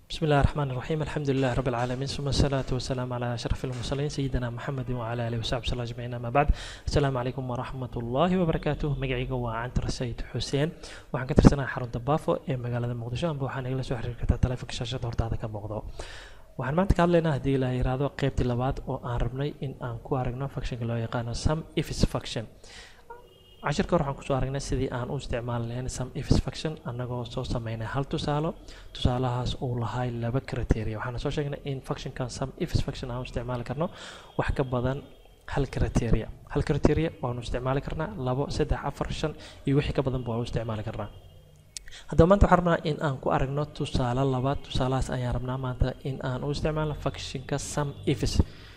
بسم الله الرحمن الرحيم الحمد لله رب العالمين ثم الصلاة والسلام على أشرف المرسلين سيدنا محمد وعلى آله وصحبه وسلم أجمعين أما بعد السلام عليكم ورحمة الله وبركاته مقعيقا وعنتر السيد حسين waxaan ka tirsanahay xarunta baafo ee magaalada muqdisho amba waxaan igala soo xiriiri kartaa taleefanka shaashada hortaada ka muuqdo waxaan maanta ka hadlaynaa haddii la yiraahdo qeybtii labaad oo aan rabnay in aan ku aragno functionka loo yaqaano sum ifs function cashirka hore waxaan kusoo aragnay sidii aan u isticmaali lahayn sum ifs function annagoo soo sameynay hal tusaalo tusaalahaas uu lahay laba criteria waxaana soo sheegnay in functionkan sum ifs function aan u isticmaali karno wax ka badan hal criteria hal criteria waanu isticmaali karnaa labo saddex afar shan iyo wixii ka badanba waanu isticmaali karnaa haddaba maanta waxaan rabnaa in aan ku aragno tusaale labaad tusaalahaas ayaan rabnaa maanta in aan u isticmaalno functionka sum ifs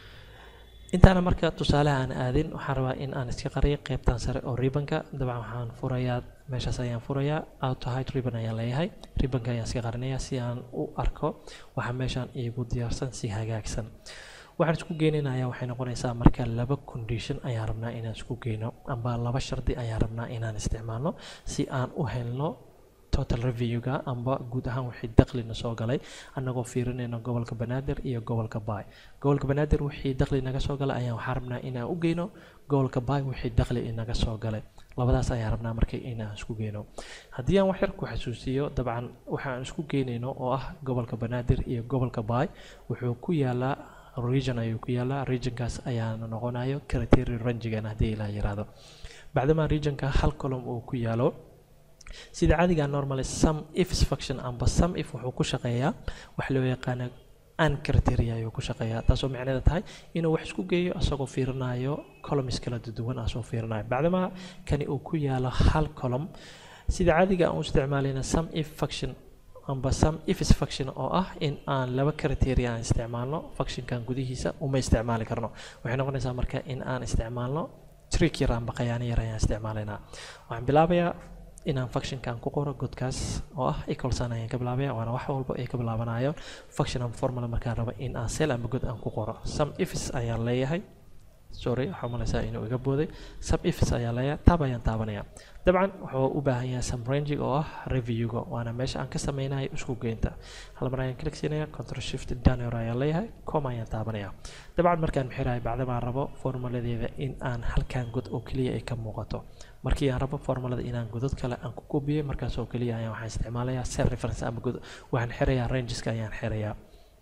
intaana marka tusaalaha aan aadin waxaan rabaa in aan iska qariyo qeybtan sare oo ribanka dabcan waxaan furayaa meeshaas ayaan furayaa auto height ribbon ayaan leeyahay ribanka ayaan iska qarinayaa si aan u arko waxa meeshaan iigu diyaarsan si hagaagsan waxaan isku geynaynayaa waxay noqonaysaa marka laba condition ayaan rabnaa inaan isku geyno amba laba shardi ayaan rabnaa inaan isticmaalno si aan u helno total reviewga amba guud ahaan wixii daklina soo galay annagoo fiirinayno gobolka banaadir iyo gobolka baay gobolka banaadir wixii dakli naga soo galay ayaan waxaan rabnaa inaan u geyno gobolka baay wixii dakli inaga soo galay labadaas ayaan rabnaa marka inaan isku geyno haddii aan wax yar ku xasuusiyo dabcan waxaan isku geynayno oo ah gobolka banaadir iyo gobolka baay wuxuu ku yaalaa region ayuu ku yaalaa regionkaas ayaana noqonayo criteria rangigan haddii ilaa yiraahdo bacdamaa regionka hal column uu ku yaalo sida caadiga normally sum ifs function amba sum if wuxuu ku shaqeeyaa wax loo yaqaano an criteria ayuu ku shaqeeyaa taasoo macneeda tahay inuu wax isku geeyo asagoo fiirinayo columns kala duwan asoo fiirinayo bacdamaa kani uu ku yaalo hal column sida caadiga aan u isticmaalayna sum if function amba sum ifs function oo ah in aan laba criteria aan isticmaalno functionkan gudihiisa uma isticmaali karno waxay noqonaysaa marka in aan isticmaalno trick yar amba qayaano yar ayaan isticmaalaynaa waxaan bilaabayaa inaan functionkan ku qoro godkaas oo ah equalsan ayaan ka bilaabaya waana wax walba ay ka bilaabanayo function and formula markaan rabo in aan cell amba god aan ku qoro sum ifs ayaan leeyahay sorry waxaa malaysaa inuu iga booday sum ifs ayaan leeyahay tab ayaan taabanaya dabcan wuxuu u baahan yahay sum ranging oo ah reviewga waana meesha aan ka sameynayo isku geynta hal mar ayaan click siinaya control shift downor ayaan leeyahay com ayaan taabanaya dabcan markaan mixirayo bacdamaan rabo formuladeeda in aan halkan god oo keliya ay ka muuqato markii aan rabo formulada inaan godad kale aan ku koobiyey markaas oo keliya ayaan waxaan isticmaalayaa cell reference ama god waxaan xirayaa rangeska ayaan xirayaa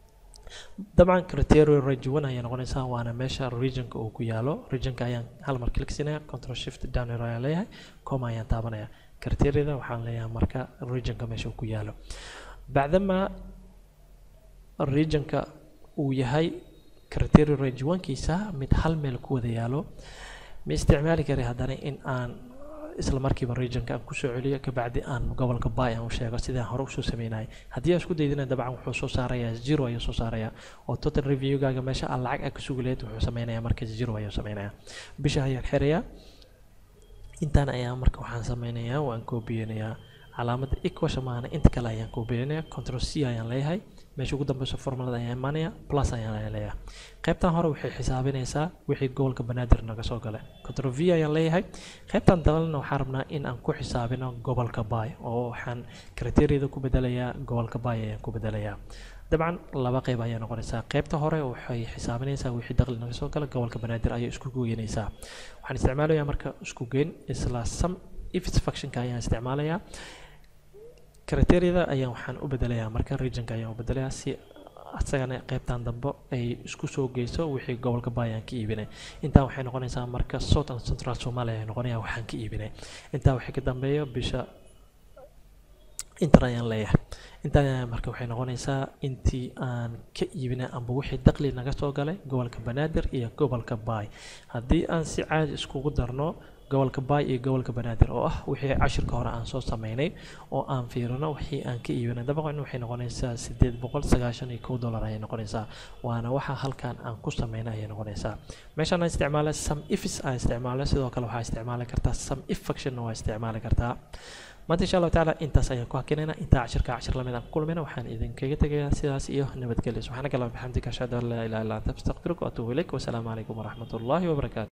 dabcan criteria range one ayay noqonaysaa waana meesha regionka uu ku yaalo regionka ayaan hal mar click siinaya control shift downor ayaan leeyahay com ayaan taabanaya criteriada waxaan leeyahay marka regionka meesha uu ku yaalo bacdama regionka uu yahay criteria range one-kiisa mid hal meel ku wada yaalo ma isticmaali kari haddana in aan isla markiiba regionka aan kusoo celiyo kabacdi aan gobolka bay aan u sheego sidaan hore usoo sameynayay haddii aan isku daydina dabcan wuxuu soo saarayaa zero ayuu soo saarayaa oo total reviewgaaga meesha aan lacag ah ka sugi lahayd wuxuu sameynayaa marka zero ayuu sameynayaa bisha ayaan xirayaa intaan ayaan marka waxaan sameynayaa waan koobiyeynayaa calaamadda equation maana inta kale ayaan koobiyeynayaa control c ayaan leeyahay meesha ugu dambeyso formulada ayaan imaanaya plus ayaan leeyahay qaybtan hore waxay xisaabinaysaa wixii gobolka banaadir naga soo galay control v ayaan leeyahay qaybtan dabalna waxaan rabnaa in aan ku xisaabino gobolka bay oo waxaan criteriada ku bedelayaa gobolka bay ayaan ku bedelayaa dabcan laba qayb ayaa noqonaysaa qaybta hore waxay xisaabinaysaa wixii dakhli naga soo gala gobolka banaadir ayay isku geynaysaa waxaan isticmaalayaa marka isku geyn isla sum ifs functionka ayaan isticmaalayaa criteriada ayaan waxaan u bedelayaa marka regionka ayaan u bedelayaa si asagana qaybtan dambe ay isku soo geyso wixii gobolka baayaan ka iibinay intaa waxay noqonaysaa marka south and central somalia ay noqonaya waxaan ka iibinay intaa waxay ka dambeeyo bisha inter ayaan leeyahay intaa marka waxay noqonaysaa intii aan ka iibinay amba wixii dakhli naga soo galay gobolka banaadir iyo gobolka baay haddii aan si caadi iskugu darno gobolka baay iyo gobolka banaadir oo ah wixii cashirka hore aan soo sameynay oo aan fiirino wixii aan ka iibinay dabcan waxay noqonaysaa sideed boqol sagaashan iyo kow dollar ayay noqonaysaa waana waxa halkan aan ku sameynay ayay noqonaysaa meeshaan aan isticmaalay sum ifs aan isticmaalay sidoo kale waxaa isticmaali kartaa sum if functionna waa isticmaali kartaa maanta insha allahu tacaala intaas ayaan ku hakinayna intaa cashirka cashir lamid aan ku kulmayna waxaan idinkaga tegayaa sidaas iyo nabadgelyo subxaanaka allahuma bixamdika ashhadu an laa ilaha illa anta astaqfiruka wa atuubu ilayk wasalaamu calaykum waraxmat ullahi wabarakaatu